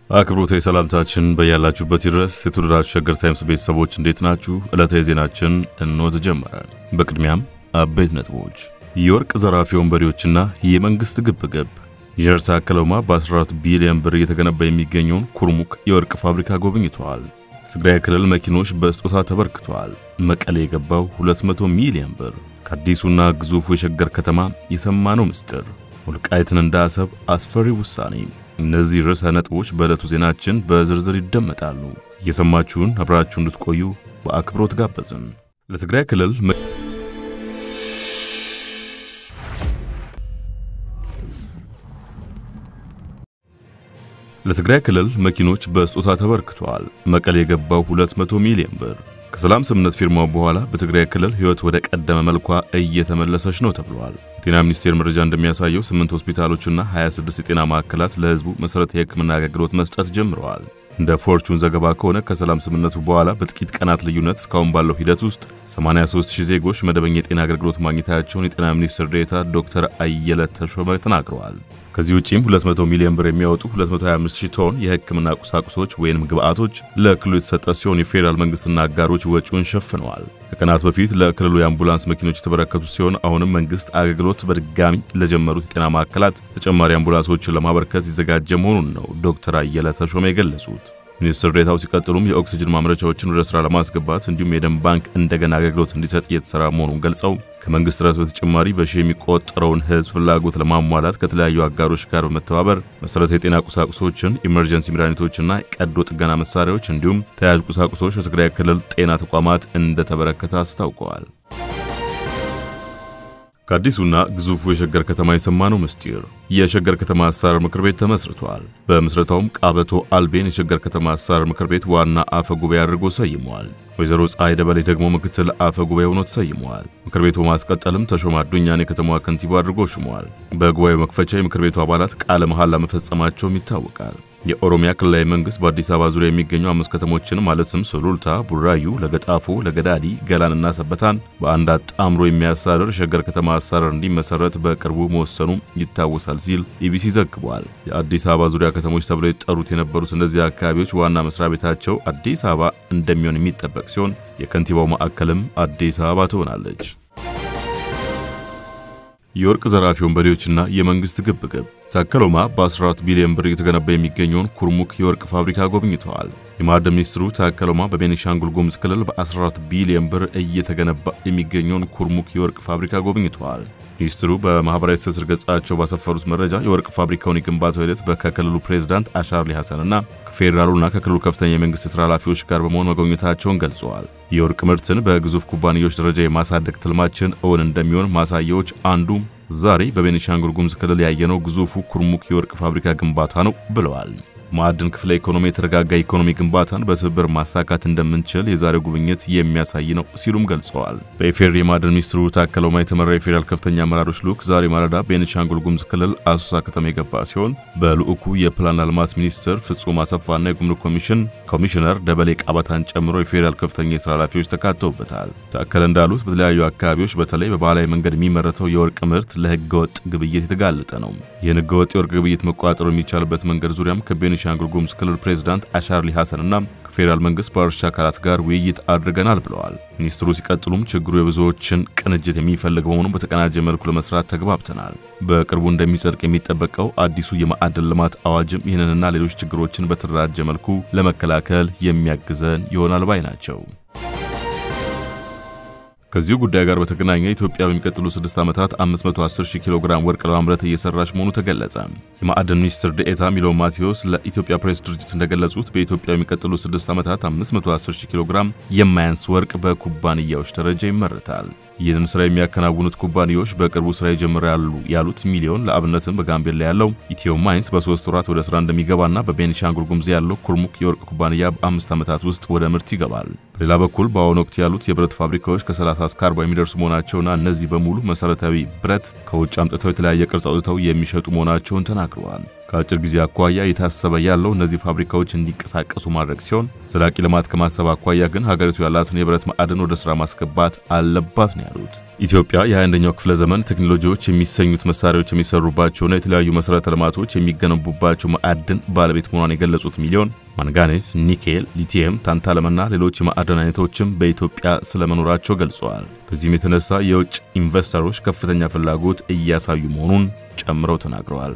አክብሮታዊ ሰላምታችን በያላችሁበት ይድረስ። የተወደዳችሁ ሸገር ታይምስ ቤተሰቦች እንዴት ናችሁ? ዕለታዊ ዜናችን እንሆ ተጀመረ። በቅድሚያም አበይት ነጥቦች፣ የወርቅ ዘራፊ ወንበዴዎችና የመንግሥት ግብግብ። ኢንጂነር ታከለ ኡማ በ14 ቢሊዮን ብር እየተገነባ የሚገኘውን ኩርሙክ የወርቅ ፋብሪካ ጎብኝተዋል። ትግራይ ክልል መኪኖች በስጦታ ተበርክተዋል። መቀሌ የገባው 200 ሚሊዮን ብር። ከአዲሱና ግዙፉ የሸገር ከተማ የሰማነው ምስጢር፣ ወልቃይትን እንደ አሰብ አስፈሪ ውሳኔ እነዚህ ርዕሰ ነጥቦች በዕለቱ ዜናችን በዝርዝር ይደመጣሉ። እየሰማችሁን አብራችሁ እንድትቆዩ በአክብሮት ጋበዝን። ለትግራይ ክልል ለትግራይ ክልል መኪኖች በስጦታ ተበርክተዋል። መቀሌ የገባው 200 ሚሊዮን ብር። ከሰላም ስምምነት ፊርማው በኋላ በትግራይ ክልል ሕይወት ወደ ቀደመ መልኳ እየተመለሰች ነው ተብሏል። የጤና ሚኒስቴር መረጃ እንደሚያሳየው ስምንት ሆስፒታሎችና 26 የጤና ማዕከላት ለሕዝቡ መሠረታዊ የሕክምና አገልግሎት መስጠት ጀምረዋል። እንደ ፎርቹን ዘገባ ከሆነ ከሰላም ስምምነቱ በኋላ በጥቂት ቀናት ልዩነት እስካሁን ባለው ሂደት ውስጥ 83000 ዜጎች መደበኛ የጤና አገልግሎት ማግኘታቸውን የጤና ሚኒስትር ዴኤታ ዶክተር አየለ ተሾመ ተናግረዋል። ከዚህ ውጪም 200 ሚሊዮን ብር የሚያወጡ 225000 ቶን የህክምና ቁሳቁሶች ወይም ግብአቶች ለክልሉ የተሰጠ ሲሆን የፌዴራል መንግስትና አጋሮች ወጪውን ሸፍነዋል። ከቀናት በፊት ለክልሉ የአምቡላንስ መኪኖች የተበረከቱ ሲሆን አሁንም መንግስት አገልግሎት በድጋሚ ለጀመሩት የጤና ማዕከላት ተጨማሪ አምቡላንሶችን ለማበርከት የተዘጋጀ መሆኑን ነው ዶክተር አየለ ተሾመ የገለጹት። ሚኒስትር ዴኤታው ሲቀጥሉም የኦክሲጅን ማምረቻዎችን ወደ ስራ ለማስገባት እንዲሁም የደም ባንክ እንደገና አገልግሎት እንዲሰጥ እየተሰራ መሆኑን ገልጸው ከመንግስት ጥረት በተጨማሪ በሺህ የሚቆጠረውን ህዝብ ፍላጎት ለማሟላት ከተለያዩ አጋሮች ጋር በመተባበር መሰረታዊ የጤና ቁሳቁሶችን፣ ኢመርጀንሲ መድኃኒቶችና ቀዶ ጥገና መሳሪያዎች እንዲሁም ተያያዥ ቁሳቁሶች ለትግራይ ክልል ጤና ተቋማት እንደተበረከተ አስታውቀዋል። ከአዲሱና ግዙፉ የሸገር ከተማ የሰማነው ምስጢር። የሸገር ከተማ አስተዳደር ምክር ቤት ተመስርቷል። በምስረታውም ቃበቶ አልቤን የሸገር ከተማ አስተዳደር ምክር ቤት ዋና አፈ ጉባኤ አድርጎ ሰይመዋል። ወይዘሮ ፀሐይ ደበሌ ደግሞ ምክትል አፈ ጉባኤ ሆኖ ተሰይመዋል። ምክር ቤቱ ማስቀጠልም ተሾመ አዱኛን የከተማዋ ከንቲባ አድርጎ ሹመዋል። በጉባኤው መክፈቻ የምክር ቤቱ አባላት ቃለ መሐላ መፈጸማቸውም ይታወቃል። የኦሮሚያ ክልላዊ መንግስት በአዲስ አበባ ዙሪያ የሚገኙ አምስት ከተሞችን ማለትም ሱሉልታ፣ ቡራዩ፣ ለገጣፎ፣ ለገዳዲ፣ ገላንና ሰበታን በአንድ አጣምሮ የሚያስተዳድር ሸገር ከተማ አስተዳደር እንዲመሰረት በቅርቡ መወሰኑ ይታወሳል ሲል ኢቢሲ ዘግቧል። የአዲስ አበባ ዙሪያ ከተሞች ተብለው የተጠሩት የነበሩት እነዚህ አካባቢዎች ዋና መስሪያ ቤታቸው አዲስ አበባ እንደሚሆን የሚጠበቅ ሲሆን የከንቲባው ማዕከልም አዲስ አበባ ትሆናለች። የወርቅ ዘራፊ ወንበዴዎችና የመንግስት ግብግብ። ታከለ ኡማ በ14 ቢሊዮን ብር እየተገነባ የሚገኘውን ኩርሙክ የወርቅ ፋብሪካ ጎብኝተዋል። የማዕድን ሚኒስትሩ ታከለ ኡማ በቤኒሻንጉል ጉሙዝ ክልል በ14 ቢሊዮን ብር እየተገነባ የሚገኘውን ኩርሙክ የወርቅ ፋብሪካ ጎብኝተዋል። ሚኒስትሩ በማህበራዊ ትስስር ገጻቸው ባሰፈሩት መረጃ የወርቅ ፋብሪካውን የግንባታው ሂደት ከክልሉ ፕሬዝዳንት አሻርሊ ሐሰንና ከፌዴራሉና ከክልሉ ከፍተኛ የመንግስት የስራ ኃላፊዎች ጋር በመሆን መጎብኘታቸውን ገልጸዋል። የወርቅ ምርትን በግዙፍ ኩባንያዎች ደረጃ የማሳደግ ትልማችን እውን እንደሚሆን ማሳያዎች አንዱ ዛሬ በቤኒሻንጉል ጉሙዝ ክልል ያየነው ግዙፉ ኩርሙክ የወርቅ ፋብሪካ ግንባታ ነው ብለዋል። ማዕድን ክፍለ ኢኮኖሚ የተረጋጋ ኢኮኖሚ ግንባታን በትብብር ማሳካት እንደምንችል የዛሬው ጉብኝት የሚያሳይ ነው ሲሉም ገልጸዋል። በኢፌዴሪ የማዕድን ሚኒስትሩ ታከለ ኡማ የተመራ የፌዴራል ከፍተኛ አመራሮች ልዑክ ዛሬ ማለዳ ቤኒሻንጉል ጉሙዝ ክልል አሶሳ ከተማ የገባ ሲሆን በልዑኩ የፕላንና ልማት ሚኒስትር ፍጹም አሰፋና የጉምሩክ ኮሚሽን ኮሚሽነር ደበሌ ቃባታን ጨምሮ የፌዴራል ከፍተኛ የስራ ኃላፊዎች ተካተውበታል። ታከለ እንዳሉት በተለያዩ አካባቢዎች በተለይ በባህላዊ መንገድ የሚመረተው የወርቅ ምርት ለህገወጥ ግብይት የተጋለጠ ነው። ይህን ህገወጥ የወርቅ ግብይት መቆጣጠር የሚቻልበት መንገድ ዙሪያም ቤኒሻንጉል ጉሙዝ ክልል ፕሬዝዳንት አሻርሊ ሐሰን እና ከፌዴራል መንግስት ባለድርሻ አካላት ጋር ውይይት አድርገናል ብለዋል። ሚኒስትሩ ሲቀጥሉም ችግሩ የብዙዎችን ቅንጅት የሚፈልግ በመሆኑ በተቀናጀ መልኩ ለመስራት ተግባብተናል። በቅርቡ እንደሚጸድቅ የሚጠበቀው አዲሱ የማዕድን ልማት አዋጅም ይህንንና ሌሎች ችግሮችን በተደራጀ መልኩ ለመከላከል የሚያግዘን ይሆናል ባይ ናቸው። ከዚሁ ጉዳይ ጋር በተገናኘ ኢትዮጵያ በሚቀጥሉ ስድስት ዓመታት 510 ሺህ ኪሎ ግራም ወርቅ ለማምረት እየሰራች መሆኑ ተገለጸ። የማዕድን ሚኒስትር ዴኤታ ሚሎን ማቴዎስ ለኢትዮጵያ ፕሬስ ድርጅት እንደገለጹት በኢትዮጵያ የሚቀጥሉ ስድስት ዓመታት 510 ሺህ ኪሎ ግራም የማያንስ ወርቅ በኩባንያዎች ደረጃ ይመረታል። ይህንን ስራ የሚያከናውኑት ኩባንያዎች በቅርቡ ስራ ይጀምራሉ ያሉት ሚሊዮን ለአብነትም በጋምቤላ ያለው ኢትዮ ማይንስ በሶስት ወራት ወደ ስራ እንደሚገባና በቤኒሻንጉል ጉሙዝ ያለው ኩርሙክ የወርቅ ኩባንያ በአምስት ዓመታት ውስጥ ወደ ምርት ይገባል። በሌላ በኩል በአሁኑ ወቅት ያሉት የብረት ፋብሪካዎች ከ30 እስከ 40 የሚደርሱ መሆናቸውና እነዚህ በሙሉ መሰረታዊ ብረት ከውጭ አምጥተው የተለያየ ቅርጽ አውጥተው የሚሸጡ መሆናቸውን ተናግረዋል። ከአጭር ጊዜ አኳያ የታሰበ ያለው እነዚህ ፋብሪካዎች እንዲንቀሳቀሱ ማድረግ ሲሆን ዘላቂ ልማት ከማሰብ አኳያ ግን ሀገሪቱ ያላትን የብረት ማዕድን ወደ ስራ ማስገባት አለባት ነው ያሉት። ኢትዮጵያ የ21ኛው ክፍለ ዘመን ቴክኖሎጂዎች የሚሰኙት መሳሪያዎች የሚሰሩባቸውና የተለያዩ መሰረተ ልማቶች የሚገነቡባቸው ማዕድን ባለቤት መሆኗን የገለጹት ሚሊዮን ማንጋኔስ፣ ኒኬል፣ ሊቲየም፣ ታንታለምና ሌሎች የማዕድን አይነቶችም በኢትዮጵያ ስለመኖራቸው ገልጸዋል። በዚህም የተነሳ የውጭ ኢንቨስተሮች ከፍተኛ ፍላጎት እያሳዩ መሆኑን ጨምረው ተናግረዋል።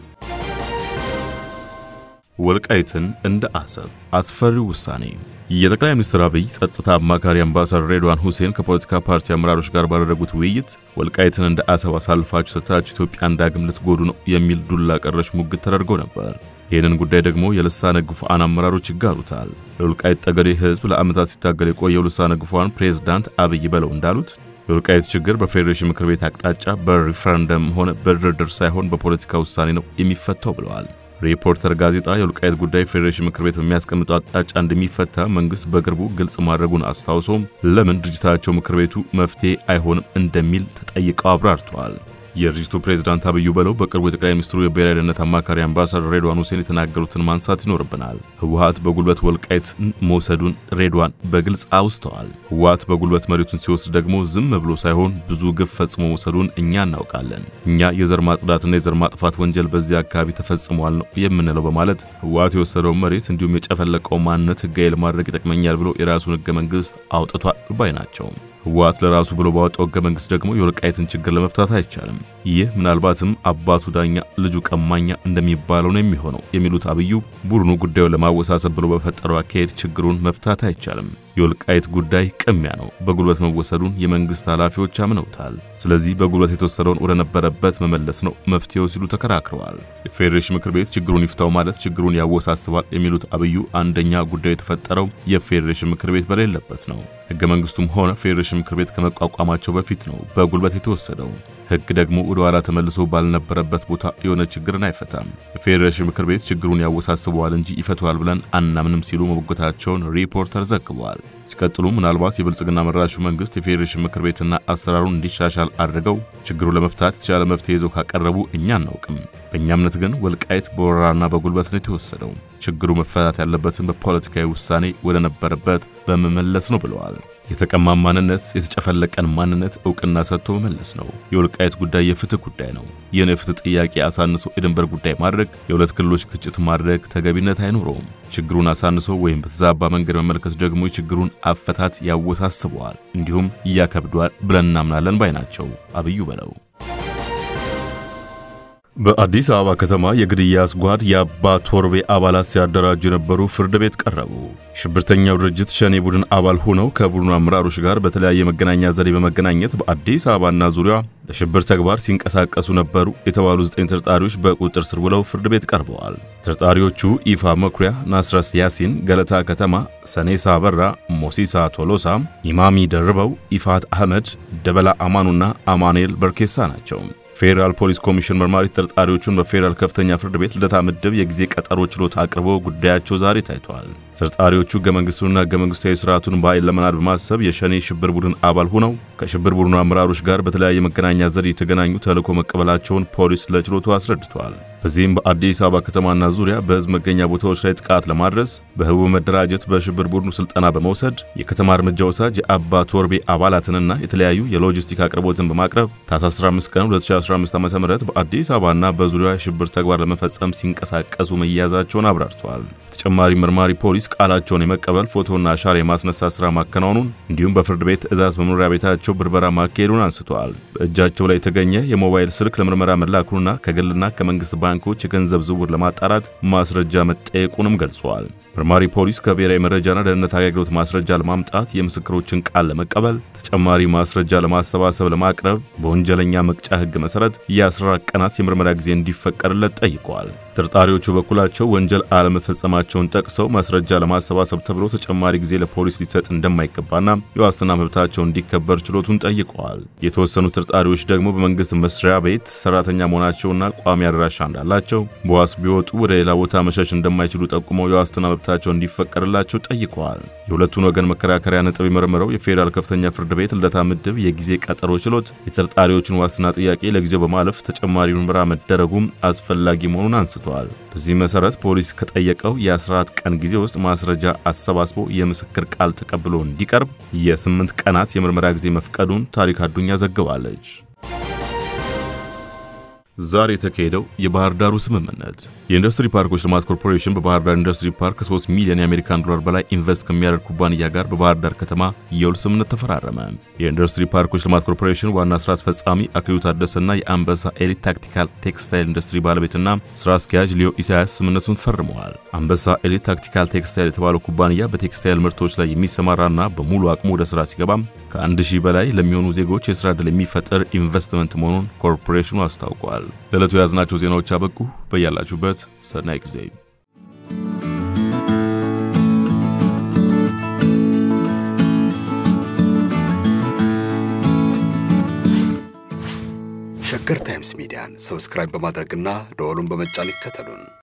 ወልቃይትን እንደ አሰብ አስፈሪው ውሳኔ። የጠቅላይ ሚኒስትር አብይ ጸጥታ አማካሪ አምባሳደር ሬድዋን ሁሴን ከፖለቲካ ፓርቲ አመራሮች ጋር ባደረጉት ውይይት ወልቃይትን እንደ አሰብ አሳልፋችሁ ሰጥታችሁ ኢትዮጵያን ዳግም ልትጎዱ ነው የሚል ዱላ ቀረሽ ሙግት ተደርጎ ነበር። ይህንን ጉዳይ ደግሞ የልሳነ ግፉዓን አመራሮች ይጋሩታል። ለወልቃይት ጠገዴ ሕዝብ ለዓመታት ሲታገል የቆየው ልሳነ ግፉዓን ፕሬዝዳንት አብይ በለው እንዳሉት የወልቃይት ችግር በፌዴሬሽን ምክር ቤት አቅጣጫ በሪፈረንደም ሆነ በድርድር ሳይሆን በፖለቲካ ውሳኔ ነው የሚፈታው ብለዋል። ሪፖርተር ጋዜጣ የወልቃይት ጉዳይ ፌዴሬሽን ምክር ቤት በሚያስቀምጠው አቅጣጫ እንደሚፈታ መንግስት በቅርቡ ግልጽ ማድረጉን አስታውሶም ለምን ድርጅታቸው ምክር ቤቱ መፍትሄ አይሆንም እንደሚል ተጠይቀው አብራርተዋል። የድርጅቱ ፕሬዝዳንት አብዩ በለው በቅርቡ የጠቅላይ ሚኒስትሩ የብሔራዊ ደህንነት አማካሪ አምባሳደር ሬድዋን ሁሴን የተናገሩትን ማንሳት ይኖርብናል። ህወሓት በጉልበት ወልቃይት መውሰዱን ሬድዋን በግልጽ አውስተዋል። ህወሓት በጉልበት መሬቱን ሲወስድ ደግሞ ዝም ብሎ ሳይሆን ብዙ ግፍ ፈጽሞ መውሰዱን እኛ እናውቃለን። እኛ የዘር ማጽዳትና የዘር ማጥፋት ወንጀል በዚህ አካባቢ ተፈጽሟል ነው የምንለው በማለት ህወሓት የወሰደውን መሬት እንዲሁም የጨፈለቀው ማንነት ህጋዊ ለማድረግ ይጠቅመኛል ብሎ የራሱን ህገ መንግስት አውጥቷል ባይ ናቸው። ህወሓት ለራሱ ብሎ ባወጣው ህገ መንግስት ደግሞ የወልቃይትን ችግር ለመፍታት አይቻልም። ይህ ምናልባትም አባቱ ዳኛ ልጁ ቀማኛ እንደሚባለው ነው የሚሆነው የሚሉት አብዩ ቡድኑ ጉዳዩን ለማወሳሰብ ብሎ በፈጠረው አካሄድ ችግሩን መፍታት አይቻልም። የወልቃይት ጉዳይ ቅሚያ ነው። በጉልበት መወሰዱን የመንግስት ኃላፊዎች አምነውታል። ስለዚህ በጉልበት የተወሰደውን ወደ ነበረበት መመለስ ነው መፍትሄው ሲሉ ተከራክረዋል። የፌዴሬሽን ምክር ቤት ችግሩን ይፍታው ማለት ችግሩን ያወሳስባል የሚሉት አብዩ አንደኛ ጉዳዩ የተፈጠረው የፌዴሬሽን ምክር ቤት በሌለበት ነው። ህገ መንግስቱም ሆነ ፌዴሬሽን ምክር ቤት ከመቋቋማቸው በፊት ነው በጉልበት የተወሰደው። ህግ ደግሞ ወደ ኋላ ተመልሶ ባልነበረበት ቦታ የሆነ ችግርን አይፈታም። የፌዴሬሽን ምክር ቤት ችግሩን ያወሳስበዋል እንጂ ይፈተዋል ብለን አናምንም ሲሉ መሞገታቸውን ሪፖርተር ዘግቧል። ሲቀጥሉ ምናልባት የብልጽግና መራሹ መንግስት የፌዴሬሽን ምክር ቤትና አሰራሩን እንዲሻሻል አድርገው ችግሩን ለመፍታት የተሻለ መፍትሄ ይዘው ካቀረቡ እኛ አናውቅም። በእኛ እምነት ግን ወልቃይት በወረራና በጉልበት ነው የተወሰደው። ችግሩ መፈታት ያለበትን በፖለቲካዊ ውሳኔ ወደ ነበረበት በመመለስ ነው ብለዋል። የተቀማ ማንነት፣ የተጨፈለቀን ማንነት እውቅና ሰጥቶ መመለስ ነው። የወልቃይት ጉዳይ የፍትህ ጉዳይ ነው። ይህን የፍትህ ጥያቄ አሳንሶ የድንበር ጉዳይ ማድረግ፣ የሁለት ክልሎች ግጭት ማድረግ ተገቢነት አይኖረውም። ችግሩን አሳንሶ ወይም በተዛባ መንገድ መመልከት ደግሞ የችግሩን አፈታት ያወሳስበዋል፣ እንዲሁም እያከብዷል ብለን እናምናለን ባይ ናቸው አብዩ በለው። በአዲስ አበባ ከተማ የግድያ አስጓድ የአባ ቶርቤ አባላት ሲያደራጁ የነበሩ ፍርድ ቤት ቀረቡ። ሽብርተኛው ድርጅት ሸኔ ቡድን አባል ሆነው ከቡድኑ አመራሮች ጋር በተለያየ መገናኛ ዘዴ በመገናኘት በአዲስ አበባና ዙሪያ ለሽብር ተግባር ሲንቀሳቀሱ ነበሩ የተባሉ ዘጠኝ ተጠርጣሪዎች በቁጥጥር ስር ውለው ፍርድ ቤት ቀርበዋል። ተጠርጣሪዎቹ ኢፋ መኩሪያ፣ ናስረስ ያሲን፣ ገለታ ከተማ፣ ሰኔሳ በራ፣ ሞሲሳ ቶሎሳ፣ ኢማሚ ደርበው፣ ኢፋት አህመድ፣ ደበላ አማኑና አማኑኤል በርኬሳ ናቸው። ፌዴራል ፖሊስ ኮሚሽን መርማሪ ተጠርጣሪዎቹን በፌዴራል ከፍተኛ ፍርድ ቤት ልደታ ምድብ የጊዜ ቀጠሮ ችሎት አቅርቦ ጉዳያቸው ዛሬ ታይቷል። ተጠርጣሪዎቹ ሕገ መንግስቱንና ሕገ መንግስታዊ ስርዓቱን በኃይል ለመናድ በማሰብ የሸኔ ሽብር ቡድን አባል ሆነው ከሽብር ቡድኑ አመራሮች ጋር በተለያየ መገናኛ ዘዴ የተገናኙ ተልዕኮ መቀበላቸውን ፖሊስ ለችሎቱ አስረድቷል። በዚህም በአዲስ አበባ ከተማና ዙሪያ በህዝብ መገኛ ቦታዎች ላይ ጥቃት ለማድረስ በህቡ መደራጀት፣ በሽብር ቡድኑ ስልጠና በመውሰድ የከተማ እርምጃ ወሳጅ የአባ ቶርቤ አባላትንና የተለያዩ የሎጂስቲክ አቅርቦትን በማቅረብ ታኅሳስ 15 ቀን 2015 ዓ.ም በአዲስ አበባና በዙሪያ የሽብር ተግባር ለመፈጸም ሲንቀሳቀሱ መያዛቸውን አብራርተዋል። በተጨማሪ መርማሪ ፖሊስ ቃላቸውን የመቀበል ፎቶና አሻራ የማስነሳት ስራ ማከናወኑን እንዲሁም በፍርድ ቤት ትዕዛዝ በመኖሪያ ቤታቸው ብርበራ ማካሄዱን አንስተዋል። በእጃቸው ላይ የተገኘ የሞባይል ስልክ ለምርመራ መላኩንና ከግልና ከመንግስት ባንኮች የገንዘብ ዝውውር ለማጣራት ማስረጃ መጠየቁንም ገልጸዋል። መርማሪ ፖሊስ ከብሔራዊ መረጃና ደህንነት አገልግሎት ማስረጃ ለማምጣት የምስክሮችን ቃል ለመቀበል ተጨማሪ ማስረጃ ለማሰባሰብ ለማቅረብ በወንጀለኛ መቅጫ ሕግ መሰረት የ14 ቀናት የምርመራ ጊዜ እንዲፈቀድለት ጠይቀዋል። ተጠርጣሪዎቹ በኩላቸው ወንጀል አለመፈጸማቸውን ጠቅሰው ማስረጃ ለማሰባሰብ ተብሎ ተጨማሪ ጊዜ ለፖሊስ ሊሰጥ እንደማይገባና የዋስትና መብታቸው እንዲከበር ችሎቱ ችሎቱን ጠይቀዋል። የተወሰኑ ተጠርጣሪዎች ደግሞ በመንግስት መስሪያ ቤት ሰራተኛ መሆናቸውና ቋሚ አድራሻ እንዳላቸው በዋስ ቢወጡ ወደ ሌላ ቦታ መሸሽ እንደማይችሉ ጠቁመው የዋስትና መብታቸው እንዲፈቀድላቸው ጠይቀዋል። የሁለቱን ወገን መከራከሪያ ነጥብ የመረመረው የፌዴራል ከፍተኛ ፍርድ ቤት ልደታ ምድብ የጊዜ ቀጠሮ ችሎት የተጠርጣሪዎቹን ዋስትና ጥያቄ ለጊዜው በማለፍ ተጨማሪ ምርመራ መደረጉም አስፈላጊ መሆኑን አንስተዋል። በዚህ መሰረት ፖሊስ ከጠየቀው የ14 ቀን ጊዜ ውስጥ ማስረጃ አሰባስቦ የምስክር ቃል ተቀብሎ እንዲቀርብ የስምንት ቀናት የምርመራ ጊዜ መፍቀዱን ታሪክ አዱኛ ዘግባለች። ዛሬ የተካሄደው የባህር ዳሩ ስምምነት የኢንዱስትሪ ፓርኮች ልማት ኮርፖሬሽን በባህር ዳር ኢንዱስትሪ ፓርክ ከ3 ሚሊዮን የአሜሪካን ዶላር በላይ ኢንቨስት ከሚያደርግ ኩባንያ ጋር በባህር ዳር ከተማ የውል ስምምነት ተፈራረመ። የኢንዱስትሪ ፓርኮች ልማት ኮርፖሬሽን ዋና ስራ አስፈጻሚ አክሊሉ ታደሰና የአንበሳ ኤሊት ታክቲካል ቴክስታይል ኢንዱስትሪ ባለቤትና ስራ አስኪያጅ ሊዮ ኢሳያስ ስምምነቱን ፈርመዋል። አንበሳ ኤሊት ታክቲካል ቴክስታይል የተባለው ኩባንያ በቴክስታይል ምርቶች ላይ የሚሰማራና በሙሉ አቅሙ ወደ ስራ ሲገባም ከአንድ ሺህ በላይ ለሚሆኑ ዜጎች የስራ ዕድል የሚፈጠር ኢንቨስትመንት መሆኑን ኮርፖሬሽኑ አስታውቋል። ለዕለቱ የያዝናቸው ዜናዎች አበቁ። በያላችሁበት ሰናይ ጊዜ። ሸገር ታይምስ ሚዲያን ሰብስክራይብ በማድረግና ደወሉን በመጫን ይከተሉን።